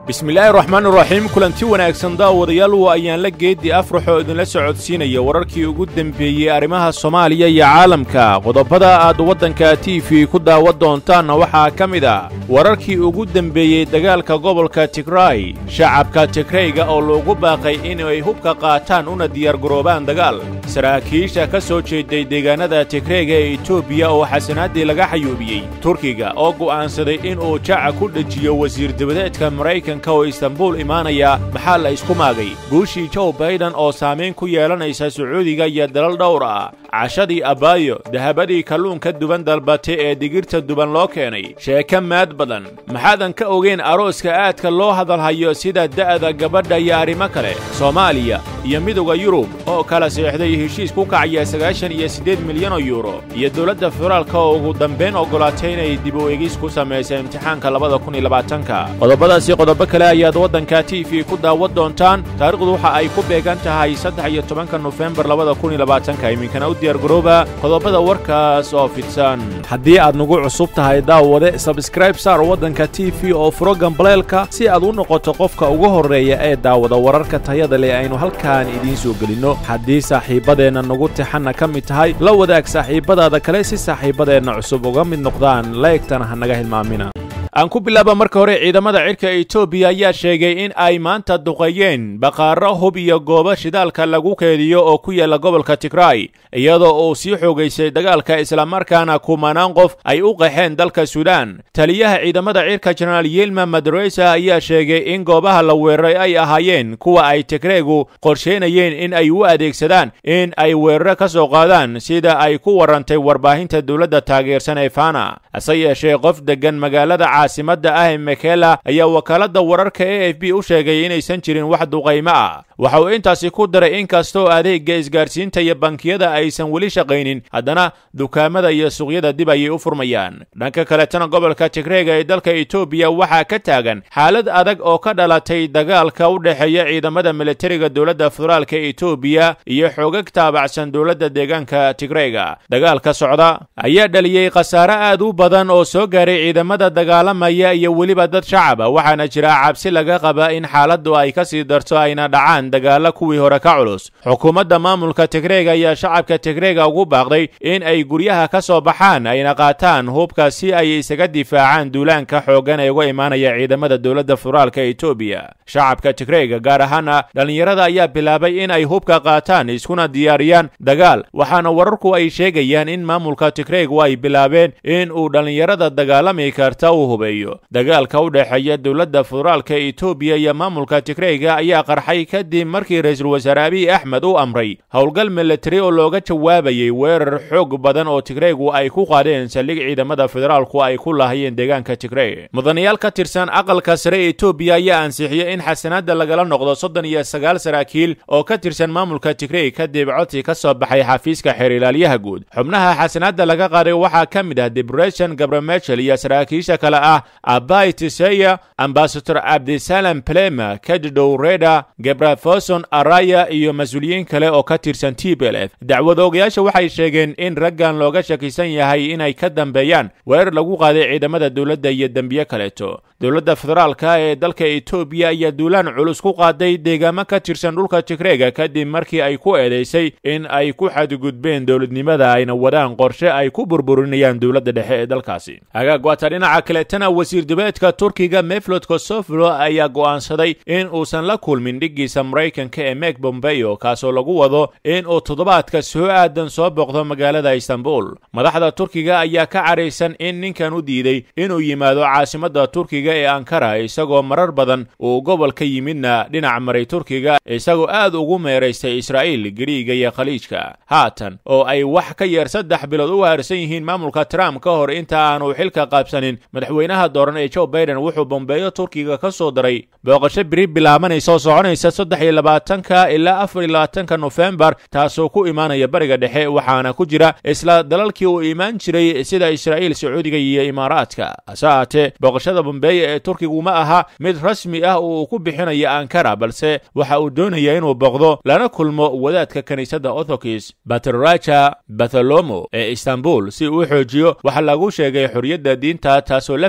bismillaahi raxmaan raxiim kulanti wanaagsan daawadayaal waa ayaan la geeddi afrax oo idinla socodsiinaya wararkii ugu dembeeyey arrimaha soomaaliya iyo caalamka qodobada aad waddanka t v ku daawan doontaanna waxaa ka mid ah wararkii ugu dembeeyey dagaalka gobolka tigraay shacabka tigrayga oo loogu baaqay inay hubka qaataan una diyaargaroobaan dagaal saraakiisha ka soo jeeday deegaanada tigrayga ee etoobiya oo xasanaaddii laga xayuubiyey turkiga oo go'aansaday inuu jaca ku dhejiyo wasiir dabadeedka maraykanka oo istanbuul imaanaya maxaa la isku maagay guushii joe baiden oo saamayn ku yeelanaysa sacuudiga iyo dalal dhowr ah cashadii abaayo dahabadii kalluunka duban dalbatay ee digirta duban loo keenay sheeke maad badan maxaadan ka ogeyn arooska aadka loo hadalhayo sida da'da gabadha iyo arrimo kale soomaaliya iyo midowda yurub oo kala seexday heshiis ku kacaya sagaashan iyo siddeed milyan oo yuuro iyo dowladda federaalka oo ugu dambayn oggolaatay inay dib u egis ku samaysa imtixaanka labada kun iyo labaatanka qodobadaasi qodobo kale ayaad waddanka t v ku daawan doontaan taarikhdu waxa ay ku beegan tahay saddex iyo tobanka nofembar labada kun iyo labaatanka iminkana u diyaargarooba qodobada warkaas oo fidsan haddii aad nagu cusub tahay daawade sabskraib saar waddanka t v oo furo gambaleelka si aad u noqoto qofka ugu horreeya ee daawada wararka tayada leh aynu halkaan idiin soo gelinno haddii saaxiibbadeenna nagu tixanna ka mid tahay la wadaag saaxiibbadaada kale si saaxiibbadeenna cusub uga mid noqdaan laegtana ha naga hilmaamina aan ku bilaaba marka hore ciidamada cidhka etoobiya ayaa sheegay in ay maanta duqeeyeen baqaaro hub iyo goobo shidaalka lagu keediyo oo ku yaalla gobolka tigraay iyadoo uu sii xoogaysay dagaalka islamarkaana kumanaan qof ay u qaxeen dalka suudaan taliyaha ciidamada cidhka jenaraal yilma madaresa ayaa sheegay in goobaha la weeraray ay ahaayeen kuwa ay tigreegu qorsheynayeen in ay u adeegsadaan in ay weeraro ka soo qaadaan sida ay ku warrantay warbaahinta dowladda taageersan ee fana hase yeeshee qof deggan magaalada caasimadda ah ee mekela ayaa wakaaladda wararka e f b u sheegay inaysan jirin wax duqaymo ah waxa uu intaasi ku daray in kastoo adeegga isgaarsiinta iyo bankiyada aysan weli shaqaynin haddana dukaamada iyo suuqyada dib ayay u furmayaan dhanka kaletana gobolka tigreega ee dalka etoobiya waxaa ka taagan xaalad adag oo ka dhalatay dagaalka u dhexeeya ciidamada militariga dowladda federaalka etoobiya iyo xoogag taabacsan dowladda deegaanka tigreega dagaalka socda ayaa dhaliyey khasaare aad u badan oo soo gaaray ciidamada dagaalamaya iyo weliba dad shacaba waxaana jira cabsi laga qaba in xaaladdu ay ka sii darto ayna dhacaan dagaalla kuwii hore ka culus xukuumadda maamulka tigreega ayaa shacabka tigreega ugu baaqday in ay guryaha ka soo baxaan ayna qaataan hubka si ay isaga difaacaan duulaanka xooggan ee uga imaanaya ciidamada dowladda federaalka etoobiya shacabka tigreega gaar ahaana dhallinyarada ayaa bilaabay in ay hubka qaataan iskuna diyaariyaan dagaal waxaana wararku ay sheegayaan in maamulka tigreegu ay bilaabeen in uu dhallinyarada dagaalami karta uu hubeeyo dagaalka u dhexeeya dowladda federaalka etoobiya iyo maamulka tigreyga ayaa qarxay kadib markii ra-iisul wasaare abiy axmed u amray howlgal militari oo looga jawaabayay weerar xoog badan oo tigreygu ay ku qaadeen saldhig ciidamada federaalku ay ku laahayeen deegaanka tigrey mudanayaal ka tirsan aqalka sare etoobiya ayaa ansixiyey in xasanaadda lagala noqdo soddon iyo sagaal saraakiil oo ka tirsan maamulka tigrey kadib codsi ka soo baxay xafiiska xeer ilaalyaha guud xubnaha xasanaadda laga qaaday waxaa ka mid ah debression gabramechel iyo saraakiisha kale ah abai tiseya ambasador cabdisalam plema kadidow reda gebrafoson araya iyo mas-uuliyiin kale oo ka tirsan t b l f dacwada ogayaasha waxay sheegeen in raggan looga shakisan yahay inay ka dambeeyaan weerar lagu qaaday ciidamada dowladda iyo dembiye kaleeto dowladda federaalka ee dalka etoobiya ayaa duulaan culus ku qaaday deegaamo ka tirsan dhulka tigreega kadib markii ay ku eedaysay in ay ku xadgudbeen dowladnimada ayna wadaan qorshe ay ku burburinayaan dowladda dhexe ee dalkaasi hagaag waata dhinaca kaletana wasiir dibeedka turkiga meflod kosoflo ayaa go'aansaday in uusan la kulmin dhiggiisa maraykanka ee mek bombeo kaasoo lagu wado in uu toddobaadka soo aadan soo boqdo magaalada istanbul madaxda turkiga ayaa ka caraysan in ninkan u diiday inuu yimaado caasimadda turkiga ee ankara isagoo marar badan uu gobol ka yimidna dhinac maray turkiga isagoo aad ugu meeraystay israa'iil gariiga iyo khaliijka haatan oo ay wax ka yar saddex bilood u haarsan yihiin maamulka trump ka hor inta aanu xilka qaabsanin madaxweynaha dooran ee joe baiden wuxuu bombeeyo turkiga ka soo daray booqasho biri bilaabanaysa oo soconaysa saddex iyo labaatanka ilaa afar iyo labaatanka nofembar taasoo ku imaanaya bariga dhexe waxaana ku jira isla dalalkii uu imaan jiray sida israa'iil sacuudiga iyo imaaraadka hase ahaatee booqashada bombeeya ee turkigu ma aha mid rasmi ah oo uu ku bixinayo ankara balse waxa uu doonaya inuu booqdo lana kulmo wadaadka kiniisadda orthodox batraja batholomo ee istanbul si uu xoojiyo waxaa lagu sheegay xorriyadda diinta taasoo la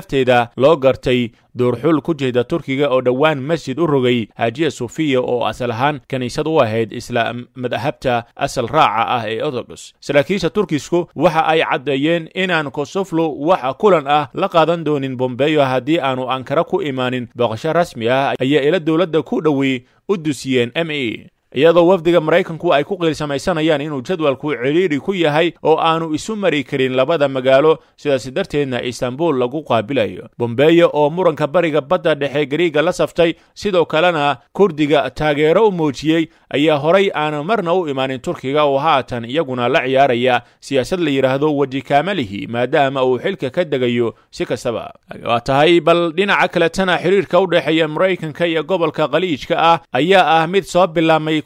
darteeda loo gartay duurxul ku jeeda turkiga oo dhowaan masjid u rogay hajiya sofiya oo asal ahaan kiniisad u ahayd isla madahabta asal raaca ah ee orthodox saraakiisha turkisku waxa ay caddeeyeen inaan kosoflo waxa kulan ah la qaadan doonin bombeyo haddii aanu ankara ku imaanin booqasho rasmi ah ayaa ila dowladda ku dhowey u dusiyeen m e iyadoo wafdiga maraykanku ay ku qiilsamaysanayaan inuu jadwalku cidhiidhi ku yahay oo aanu isu mari karin labada magaalo sidaas darteedna istanbul lagu qaabilayo bombeyo oo muranka bariga badda dhexe gariiga la saftay sidoo kalena kurdiga taageero u muujiyey ayaa horay aan marna u imaanin turkiga oo haatan iyaguna la ciyaaraya siyaasad la yidhaahdo weji kaamalihi maadaama uu xilka ka degayo si kastaba waa tahay bal dhinaca kaletana xiriirka u dhexeeya maraykanka iyo gobolka khaliijka ah ayaa ah mid soo bilaabmay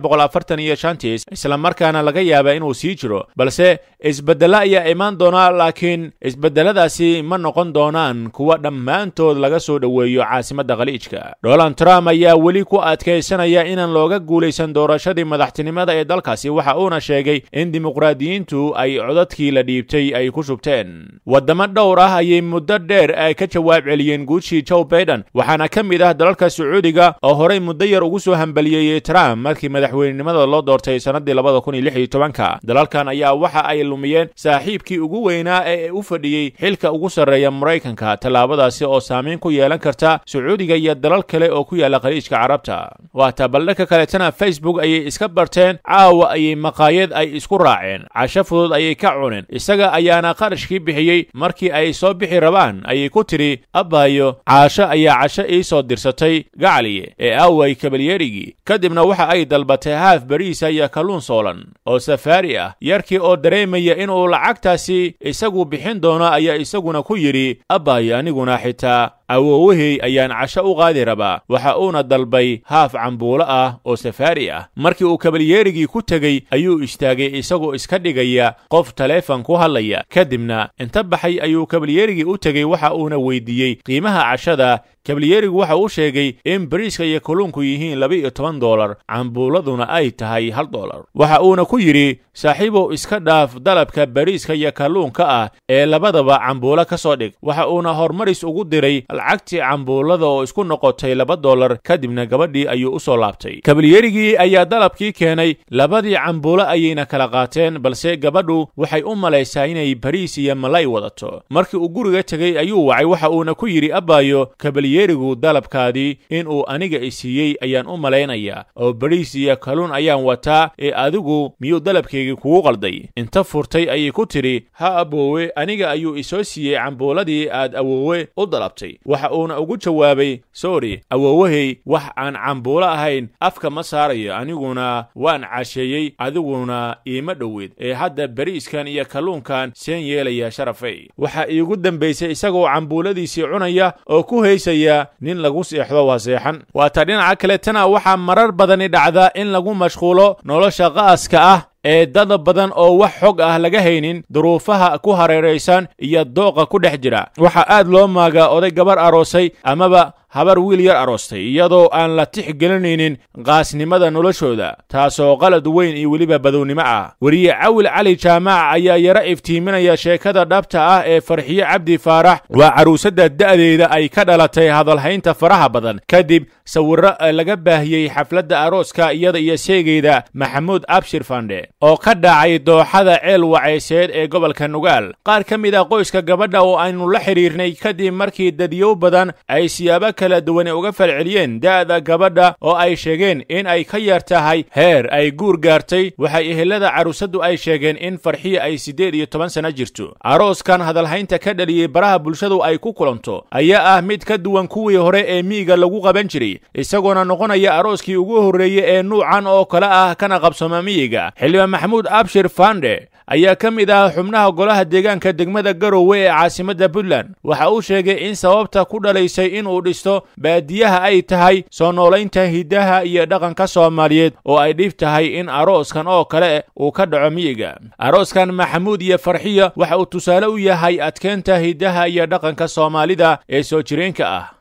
isla markaana laga yaaba inuu sii jiro balse isbeddelo ayaa imaan doona laakiin isbeddeladaasi ma noqon doonaan kuwa dhammaantood laga soo dhoweeyo caasimadda khaliijka donald trump ayaa weli ku adkaysanaya inaan looga guulaysan doorashadii madaxtinimada ee dalkaasi waxa uuna sheegay in dimuqraadiyiintu ay codadkii la dhiibtay ay ku shubteen waddamo dhowr ah ayay muddo dheer ay ka jawaab celiyeen guushii joe baiden waxaana ka mid ah dalalka sacuudiga oo horay muddo yar ugu soo hambaliyeeyey trump markii madaxweynenimada loo doortay sannadii labada kun iyo lix iyo tobanka dalalkan ayaa waxa ay lumiyeen saaxiibkii ugu weynaa ee u fadhiyey xilka ugu sarreeya maraykanka tallaabadaasi oo saamayn ku yeelan karta sacuudiga iyo dalal kale oo ku yaalla khaliijka carabta waata baldhanka kaletana facebook ayay iska barteen caawa ayay maqaayad ay isku raaceen casho fudud ayay ka cuneen isaga ayaana qarashkii bixiyey markii ay soo bixi rabaan ayay ku tidhi abbaayo caasho ayaa casho ii soo dirsatay gacaliye ee aaway kabalyeerigii kadibna waxa ay dalbatay haaf bariisa iyo kalluun soolan oo safaari ah yarkii oo dareemaya inuu lacagtaasi isagu bixin doono ayaa isaguna ku yidhi abbaayo aniguna xitaa awoowahey ayaan casho u qaadi rabaa waxa uuna dalbay haaf cambuulo ah oo safaari ah markii uu kabalyeerigii ku tegey ayuu istaagay isagoo iska dhigaya qof taleefon ku hadlaya kadibna inta baxay ayuu kabalyeerigii u tegey waxa uuna weydiiyey qiimaha cashada kabalyeerigu waxa uu sheegay in bariiska iyo kalluunku yihiin laba-iyo toban dolar cambuuladuna ay tahay hal dolar waxa uuna ku yidhi saaxiibow iska dhaaf dalabka bariiska iyo kalluunka ah ee labadaba cambuulo ka soo dhig waxa uuna horumaris ugu diray lacagtii cambuulada oo isku noqotay laba dolar kadibna gabadhii ayuu u soo laabtay kabalyeerigii ayaa dalabkii keenay labadii cambuulo ayayna kala qaateen balse gabadhu waxay u malaysaa inay bariis iyo malay wadato markii uu guriga tegey ayuu wacay waxa uuna ku yidhi abbaayo kabalyeerigu dalabkaadii inuu aniga isiiyey ayaan u malaynayaa oo bariis iyo kalluun ayaan wataa ee adigu miyuu dalabkaygii kugu qalday inta furtay ayay ku tidhi ha aboowe aniga ayuu isoo siiyey cambuuladii aad awoowe u dalabtay waxa uuna ugu jawaabay sorry awoowahey wax aan cambuulo ahayn afka ma saarayo aniguna waan casheeyey adiguna iima dhoweed ee hadda bariiskan iyo kalluunkan seen yeelaya sharafay waxaa iigu dambaysay isagoo cambuuladiisii cunaya oo ku haysaya nin lagu seexdo waa seexan waata dhinaca kaletana waxaa marar badani dhacda in lagu mashquulo nolosha qa'aska ah ee dad badan oo wax xog ah laga haynin duruufaha ku hareeraysan iyo dooqa ku dhex jira waxaa aad loo maagaa oday gabar aroosay amaba habar wiil yar aroostay iyadoo aan la tixgelinaynin qaasnimada noloshooda taasoo qalad weyn iyo weliba badownimo ah weriye cawil cali jaamac ayaa yaro iftiiminaya sheekada dhabta ah ee farxiye cabdi faarax waa caruusadda da'deeda ay ka dhalatay hadalhaynta faraha badan kadib sawirro laga baahiyey xafladda arooska iyada iyo seegeyda maxamuud abshir fandhe oo ka dhacay dooxada ceel wacayseed ee gobolka nugaal qaar ka mid ah qoyska gabadha oo aynu la xidhiirnay kadib markii dadyow badan ay siyaabo kala duwane uga falceliyeen da'da gabadha oo ay sheegeen in ay ka yar tahay heer ay guur gaartay waxay ehelada caruusaddu ay sheegeen in farxiya ay siddeed iyo toban sano jirto arooskan hadalhaynta ka dhaliyey baraha bulshadu ay ku kulanto ayaa ah mid ka duwan kuwii hore ee miyiga lagu qaban jiray isagoona noqonaya arooskii ugu horreeye ee nuucan oo kale ah kana qabsoma miyiga xildhibaan maxamuud abshir fande ayaa ka mid ah xubnaha golaha deegaanka degmada garowe ee caasimadda puntland waxa uu sheegay in sababta ku dhalaysay inuu dhisto baadiyaha ay tahay soo noolaynta hiddaha iyo dhaqanka soomaaliyeed oo ay dhib tahay in arooskan oo kale uu ka dhaco miyiga arooskan maxamuud iyo farxiya waxa uu tusaale u yahay adkeynta hiddaha iyo dhaqanka soomaalida ee soo jireenka ah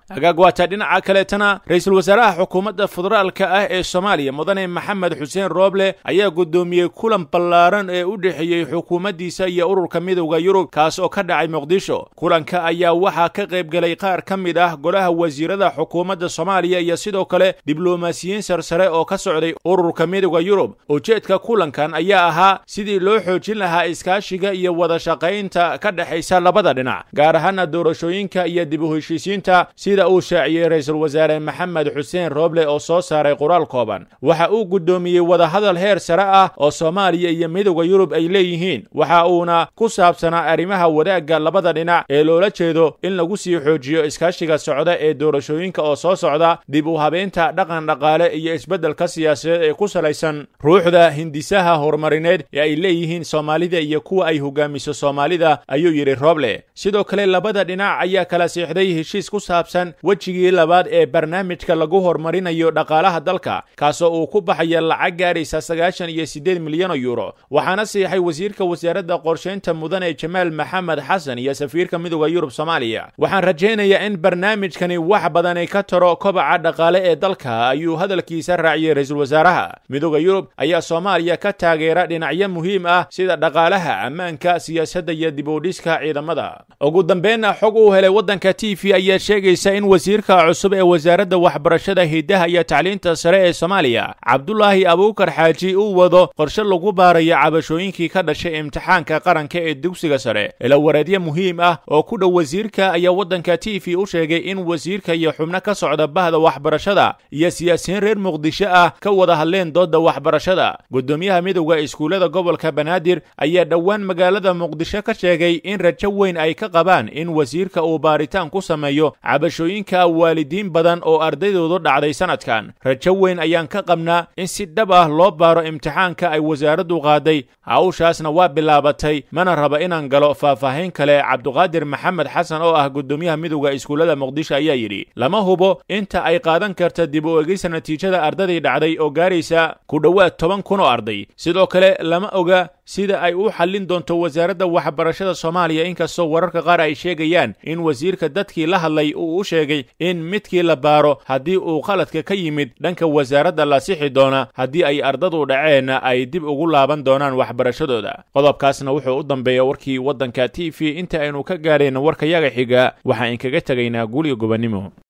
hagaag waataa dhinaca kaleetana ra-iisul wasaaraha xukuumadda federaalka ah ee soomaaliya mudane maxamed xuseen rooble ayaa guddoomiyey kulan ballaaran ee u dhexeeyey xukuumaddiisa iyo ururka midowda yurub kaas oo ka dhacay muqdisho kulanka ayaa waxaa ka qaybgelay qaar ka mid ah golaha wasiirada xukuumadda soomaaliya iyo sidoo kale diblomaasiyiin sarsare oo ka socday ururka midowda yurub ujeedka kulankan ayaa ahaa sidii loo xoojin lahaa iskaashiga iyo wada shaqaynta ka dhexaysa labada dhinac gaar ahaana doorashooyinka iyo dib u heshiisiinta sida uu shaaciyey ra-iisul wasaare maxamed xuseen rooble oo soo saaray qoraal kooban waxa uu guddoomiyey wadahadal heer sare ah oo soomaaliya iyo midowda yurub ay leeyihiin waxa uuna ku saabsanaa arrimaha wadaagga labada dhinac ee loola jeedo in lagu sii xoojiyo iskaashiga socda ee doorashooyinka oo soo socda dib u habeynta dhaqan dhaqaale iyo isbeddelka siyaasadeed ee ku salaysan ruuxda hindisaha horumarineed ee ay leeyihiin soomaalida iyo kuwa ay hogaamiso soomaalida ayuu yidhi rooble sidoo kale labada dhinac ayaa kala siixday heshiis ku saabsan wejigii labaad ee barnaamijka lagu horumarinayo dhaqaalaha dalka kaasoo uu ku baxaya lacag gaaraysa sagaashan iyo siddeed milyan oo yuuro waxaana siixay wasiirka wasaaradda qorshaynta mudane jamaal maxamed xasan iyo safiirka midowda yurub soomaaliya waxaan rajaynayaa in barnaamijkani wax badani ka taro kobaca dhaqaale ee dalka ayuu hadalkiisa raaciyey ra-iisul wasaaraha midowda yurub ayaa soomaaliya ka taageera dhinacyo muhiim ah sida dhaqaalaha ammaanka siyaasadda iyo dibudhiska ciidamada ugu dambeynna xog uu helay waddanka t v ayaa sheegaysa in wasiirka cusub ee wasaaradda waxbarashada hidaha iyo tacliinta sare ee soomaaliya cabdulaahi abuukar xaaji uu wado qorshe lagu baarayo cabashooyinkii ka dhashay imtixaanka qaranka ee dugsiga sare ilawareedyo muhiim ah oo ku dhow wasiirka ayaa waddanka t v u sheegay in wasiirka iyo xubno ka socda bahda waxbarashada iyo siyaasiyiin reer muqdisho ah ka wada hadleen doodda waxbarashada guddoomiyaha midowda iskuullada gobolka banaadir ayaa dhowaan magaalada muqdisho ka sheegay in rajo weyn ay ka qabaan in wasiirka uu baaritaan ku sameeyo cabashooyinka waalidiin badan oo ardaydoodu dhacday sanadkan rajo weyn ayaan ka qabnaa in si dhab ah loo baaro imtixaanka ay wasaaraddu qaaday hawshaasna waa bilaabatay mana raba inaan galo faahfaahin kale cabduqaadir maxamed xasan oo ah guddoomiyaha midowda iskuullada muqdisho ayaa yidhi lama hubo inta ay qaadan karta dib u egeysa natiijada ardadii dhacday oo gaaraysa ku dhowaad toban kun oo arday sidoo kale lama oga sida ay u xallin doonto wasaaradda waxbarashada soomaaliya inkastoo wararka qaar ay sheegayaan in wasiirka dadkii la hadlay uu u sheegay in midkii la baaro haddii uu khaladka ka yimid dhanka wasaaradda la sixi doona haddii ay ardadu dhaceenna ay dib ugu laaban doonaan waxbarashadooda qodobkaasna wuxuu u dambeeya warkii waddanka t v inta aynu ka gaadhayna warkayaga xiga waxaan inkaga tegaynaa guulyo gobonnimo